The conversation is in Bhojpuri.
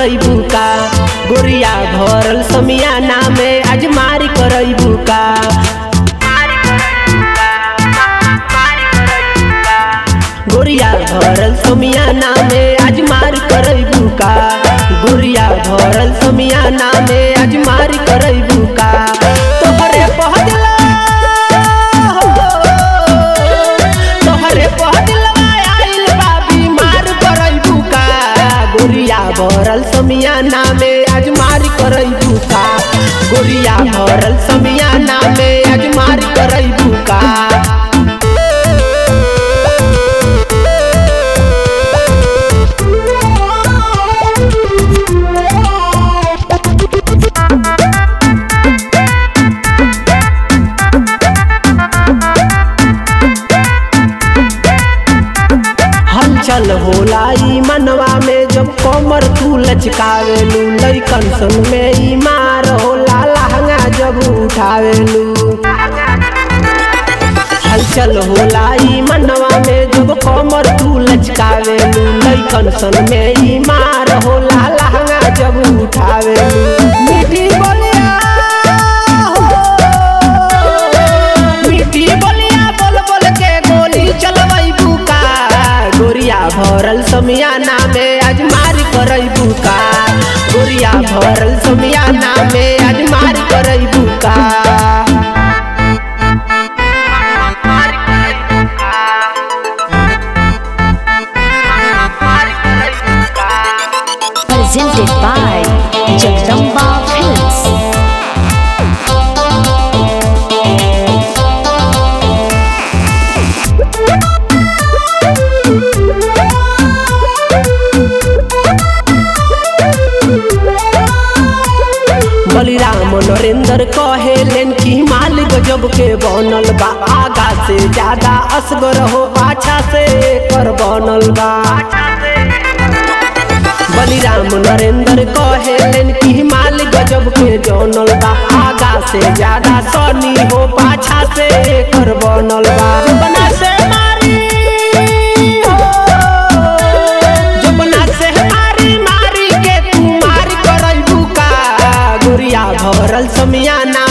करैबू का गोरिया भरल समियाना में आज मारी करैबू का गोरिया भरल समियाना में आज मारी करैबू का गोरिया भरल समियाना में आज मारी करैबू का तोहरे पहदला तोहरे पहदलवा आइल बा बीमार करैबू का गोरिया भरल समियाना में आज मारी करैबू का गोरिया भरल समियाना में आज मारी करैबू का हलचल होला ई मनवा में जब कमर तू लचकावेलू लइकन संग में ई मार होला लहंगा जब उठावेलू हलचल होला ई मनवा में जब कमर तू लचकावेलू लइकन संग में ई मार होला लहंगा जब उठावेलू मीठी बोलिया हो मीठी बोलिया बोल बोल के गोली चलवई बुका गोरिया भरल समियाना में आज मारी करई बुका गोरिया भरल समियाना में आज मारी करई बुका presented by Jagdamba Films. Baliram Narendra कहेलेन कि माल गजब के बनल बा आगा से ज्यादा असगर हो पाछा से कर बनल बा बलिराम नरेंद्र कहेलेन कि माल गजब के जनल बा आगा से ज्यादा सनी हो पाछा से कर बनल बा बना से मारी हो जबना से मारी मारी के तू मार करई बुका गोरिया भरल समियाना